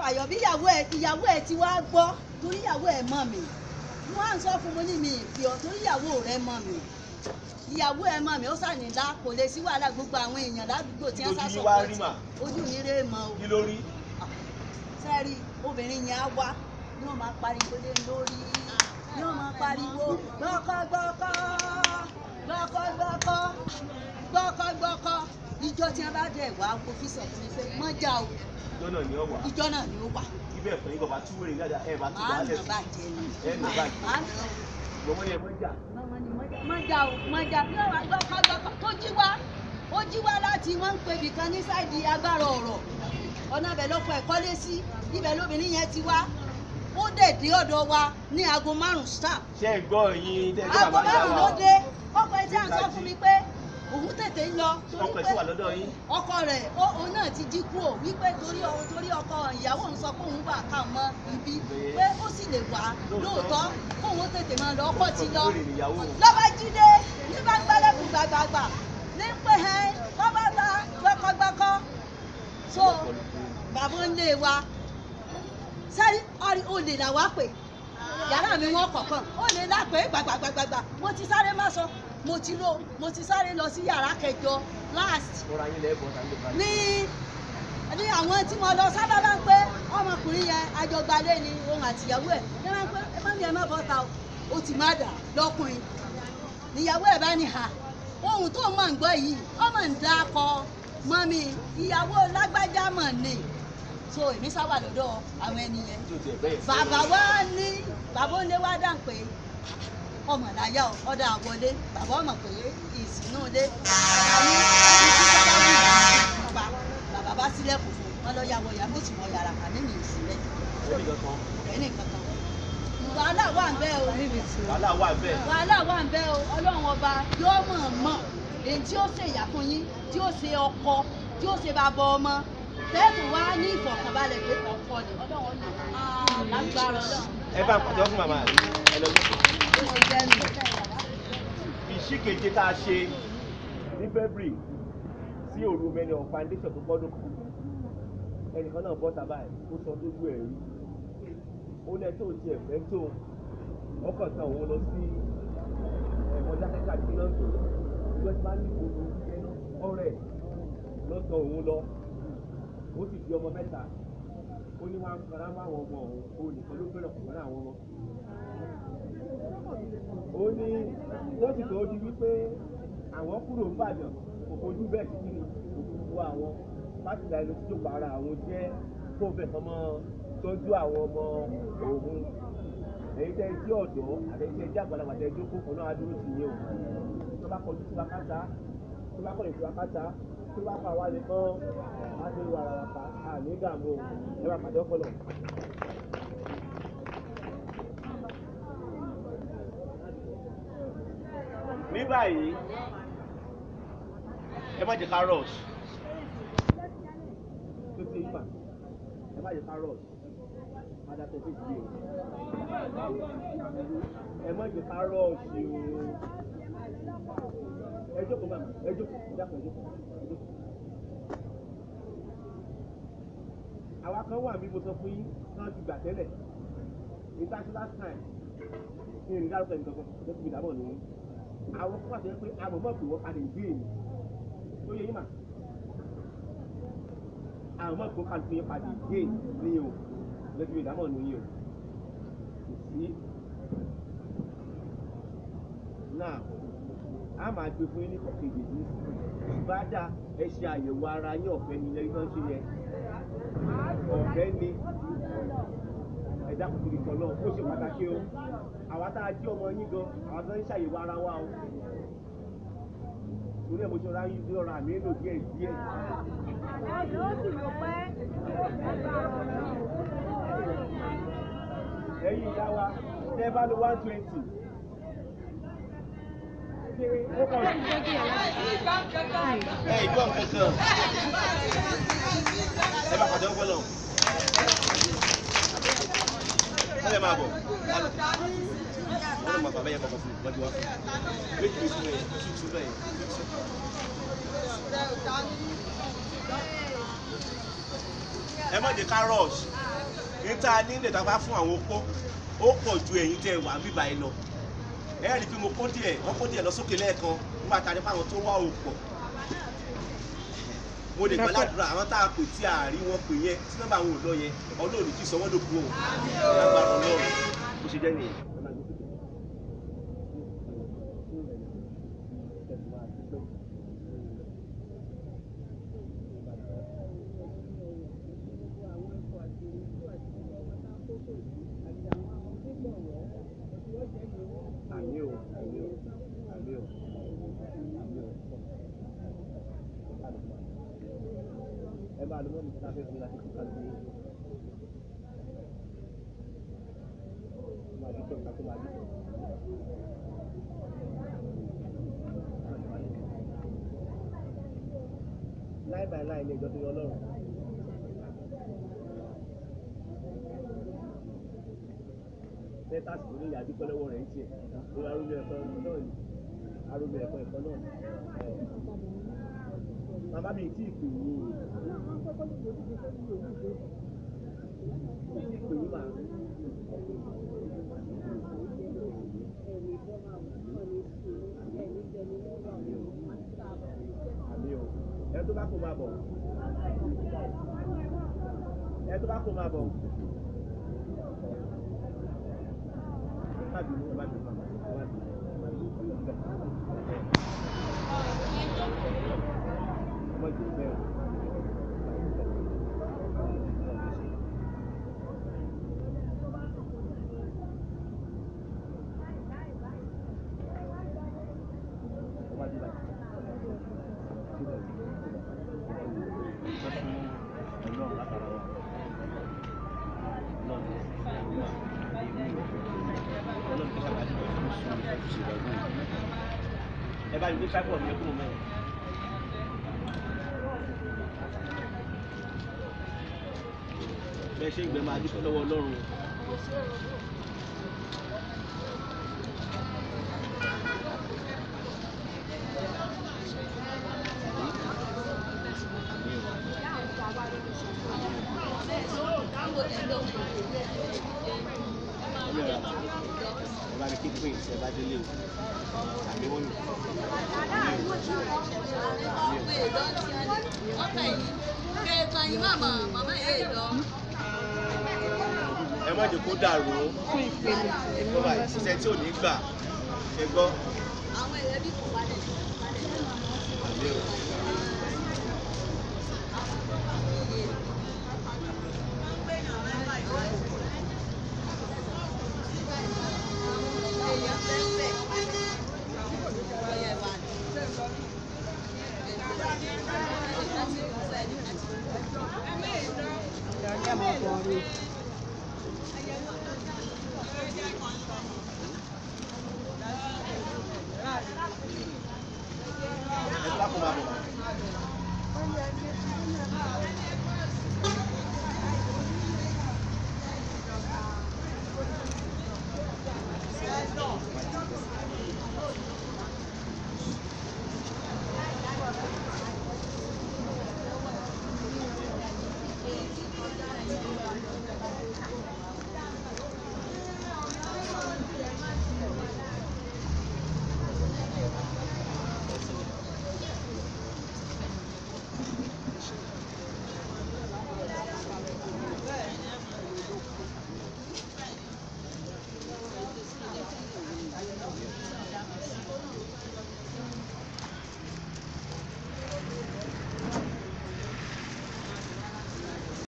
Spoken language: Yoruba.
fàyọ̀ bí ìyàwó ẹ̀ ìyàwó ẹ̀ ti wá gbọ́ torí ìyàwó ẹ̀ mọ̀ mi wọ́n á sọ fún mi ní mi ìfi ọ̀ torí ìyàwó rẹ̀ mọ̀ mi ìyàwó ẹ̀ mọ̀ mi ó sànìlá kò lè sí wàhálà gbogbo àwọn èèyàn ládùúgbò tí wọ́n sá Ojú sọ yín wá rí mà. ojú mi rè mọ́ o kí ló rí sẹ́rí obìnrin yẹn á wá ní wọ́n máa pariwo lé lórí ní wọ́n máa pariwo gbọ́kọ́gbọ́kọ́ gbọ́kọ́gbọ́kọ́ gbọ́kọ́gbọ́kọ́ ìjọ tí wọ́n bá dẹ̀ wá kó fi sọ fún mi pé mọ́jà o ìjọ náà ni ọ wà ìjọ náà ni ó wà ibẹ̀ ẹ̀fọ́ yín kọ̀ọ̀bá tú wèrè dáadáa ẹ̀ bá tú máa wàhálẹ̀ nà sí bàjẹ́ ni ẹ̀ nà bàjẹ́ máa nà ó. lọ́wọ́ ni ẹ mọ́ jà Màmá ni mọ́jà mọ́jà o mọ́jà bí wọ́n wá gbọ́kọ́gbọ́kọ́ tó jí wá ó jí wá láti wọ́n ń pe ibìkan ní sáìdì agbára ọ̀rọ̀ ọ̀nà ibẹ̀ lọ́kọ̀ ẹ̀ kọ́lé sí ibẹ̀ lóbìnrin yẹn ti wá ó dẹ̀ dé ọ̀dọ̀ wa ní aago márùn-ún stamp ṣé ẹ gbọ́ yín tẹ́lẹ̀ aago bàbá márùn-ún ló dé ọkọ̀ ẹ̀ tí à ń sọ fún mi pé òun tètè ń lọ torí ọkọ̀ ẹ̀ pé sì wà lọ́dọ̀ yín ọkọ rẹ̀ ó- òun náà ti jí kúrò wípé torí ọ- torí ọkọ ìyàwó òun sọ pé òun wà ká mọ ibi pé ó sì lè wá lóòótọ́ kóun tètè máa lọ ọkọ ti lọ wèrè nìyàwó lọ́ba jíde ní bá gbálẹ́kùn gbàgbàgbà ní pé ẹ lọ́ba ta gbọ́kọ́gbọ́kọ́ so bàbá ń lé wa sẹ́rí ọ̀rí olè là wá pè yàrá mi wọ́n kọ̀ọ̀kan olè là pé gbàgbàgbàgbà mo ti sáré má sọ mo ti lọ mo ti sáré lọ sí yàrá kẹjọ last fúnra yín lẹ́ẹ̀bọ̀ tàbí lè ní ní àwọn tí mo lọ sábà bá ń pé ọmọkùnrin yẹn àjọgbálé ni òun àtìyàwó ẹ̀ ní wọn pé ẹ má ní ẹ má bọ́ ta o ó ti má dà lọ́kùnrin níyàwó ẹ̀ bá ní ha ohun tó mọ̀ ń gbọ́ yìí ọmọ ń dá akọ mọ́mi ìyàwó lágbájá mọ̀ ni so èmi sábà lọ́dọ̀ àwọn ẹni yẹn tó tiẹ̀ bẹ́ẹ̀ sí. bàbá wa ní bàbá ó lé wá dà pé ọmọ láyà ọ ọdọ àwọlé bàbá ọmọ pé ìsìnú ilé àní ẹni tí bàbá wù ní ọba bàbá bá sílẹ̀kùn fún wọn lọ yàwọ ìyá méjì mọ yàrá kàmí mi ìsìlẹ̀ ẹnì kankan ẹnì kankan wàhálà wà ń bẹ o wàhálà wà bẹ́ẹ̀ wàhálà wà ń bẹ o ọlọ́run ọba yóò mọ̀ mọ̀ èyí tí ó ṣe ìyá fún yín tí ó ṣe ọkọ tí ó ṣe bàbá ọmọ tẹ́ẹ̀tù wá ní ìfọ̀kànbalẹ̀ pé ọkọ ni ọlọ́run ọ̀nà lágbára ọlọ́run. ẹ bá ń pàtó fún màmá rẹ ẹ lọ sí. ó ti jẹ́ mi. ìṣìkeje tá a ṣe ní february sí òru mẹ́ni ọ̀ foundation tó gbọ́dọ̀ kù ẹnìkan náà bọ́ tábà ẹ̀ ó sọ lójú ẹ̀ rí ó lẹ tó ti ẹ̀fẹ́ tó ọkọ̀ tán òun lọ sí ẹ̀wọ̀n jákèjá tí náà tó ìjọ tí máa ní gbogbo ọ̀rẹ́ lọ́tọ̀ òun lọ ó sì di ọmọ mẹ́ta ó ní wọn fara mọ́ àwọn ọmọ òun ó nìkan ló fẹ́ràn kọ̀ọ̀kan àwọn ọmọ ó ní wọ́n sì tó di wípé àwọn kúrò ń bàdàn kò fojú bẹ́ẹ̀ sí kíni òkùnkùn àwọn láti la ẹni tó para àwọn jẹ́ kó bẹ̀ kọ́ mọ́ tọ́jú àwọn ọmọ òun ẹ̀yin tẹ́ ẹjẹ́ ọ̀dọ́ àtẹ̀yìn tẹ́ ẹjẹ́ àgbàlagbà tẹ́ ẹjọ́ kókò náà á dúró sí yẹn o tó bá kọjú sí wákàtá tó bá kọjú sí wákàtá tó bá kọ àwa nìkan á ti wà rárá àní ìdààmú o ẹ bá pàdé ọpọlọ. ní báyìí ẹ má jẹ ká rush tó ti yí mà ẹ má jẹ ká rush padà tó fi di o ẹ má jẹ ká rush o ẹ jókòó màmá ẹ jókòó ẹ dákun ẹ jókòó ẹ jókòó. àwa kan wà bí mo sọ fún yín náà ti gbà tẹ́lẹ̀ ìtajú last time ní ìrìn dárúkọ ẹnì kankan ló ti fi dábọ̀ nìyí àwọn kan wà tó yẹ pé àwọn mọ̀ pé wọ́n padà ìgbé èmi tó yẹ yín mà àwọn mọ̀ pé wọ́n padà ìgbé padà ìgbé ní o ló ti fi dábọ̀ nìyí o kò sí. náà a máa gbé fún yín ní kọ̀kejì ní ìbádà ẹ ṣe àyẹ̀wò ara yín ọ̀fẹ́ ní ilé tó ń ṣe yẹ ọ̀fẹ́ ni ẹ̀dá kò tóbi kan náà ó ṣe pàtàkì o àwa tá a jí ọmọ yín gan àwa tó ń ṣàyẹ̀wò ara wa o torí ẹ̀ mo ṣe ra yín sí ọ̀rọ̀ àmì èlò díẹ̀ díẹ̀ ẹ̀yin ìyá wa tẹ́ bá lo one twenty ṣé ó kàn sí. ẹ ìgbọ́n kankan ẹ bá pàdé ọpọlọ ẹ lè máa bọ̀ wọ́n lọ bàbá yẹn kọ̀ọ̀kan fún mi lọ́jọ́ wá fún mi méjì bí sùn yẹn tútù bẹ́ẹ̀ tútù. ẹ má jẹ ká rush èyí tá a ní ilẹ̀ tá a bá fún àwọn opó ó pọ̀ ju ẹ̀yin tẹ́ ẹ wà bíbá yìí lọ ẹ rí i pé mo kó díẹ̀ wọ́n kó díẹ̀ lọ sókè lẹ́ẹ̀kan nígbà tá a ní fún àwọn tó wá ò pọ̀ mo lè gbàládùra àwọn tá a pè tí a rí wọn pè yẹn tí nọ́mbà àwọn ò lọ yẹn ọlọ́run kì í sọ wọ́n ló kú o lágbára ọlọ́run bó ṣe jẹ́ nìyẹn. Àmì o, àmì o, àmì o, àmì o. Ẹ bá a lọ mọ́ mi tí a fẹ́ fi láti kíkà sí. Máa dúpẹ́ ká tó máa dúpẹ́. Láì báyìí láì ní ìjọ tó yọ ọlọ́run. Bẹ́tàsì tó ní ìyá dúpẹ́ lọ́wọ́ rẹ̀ ń tiẹ̀. Ó yà arúgbó ẹ̀kọ́ náà ni. Arúgbó ẹ̀kọ́ ẹ̀kọ́ náà ni. Bàbá mi tí ì pè yín o. Tí ì pè yín màá. Àmì o. Ẹ tó bá kó máa bọ̀. Ẹ tó bá kó máa bọ̀. Má bínú, má bínú, má bínú, má bínú, má bínú. Ọmọ ìjì bẹ́ẹ̀ o. Ọba jí báyìí. Síbẹ̀ sí. Sọ fún Ọlọ́run látara wa. Ọlọ́run Ọlọ́run kí sábà dìbò fún sùn ṣe ìgbàgbọ́. Ẹ bá mi gbé sábọ̀ mi kúrò mẹ́rin. bẹ́ẹ̀ ṣe ń gbẹ máa dúpẹ́ lọ́wọ́ ọlọ́run ẹ bá mi kí pé ìṣẹ́ bá délé o àbí wọ́n mi. ẹ má jẹ́ kó dàrú ó tó bá ìṣiṣẹ́ tí ò ní gbà ẹ gbọ́. Àmì o. ẹ tó bá kó máa bọ̀.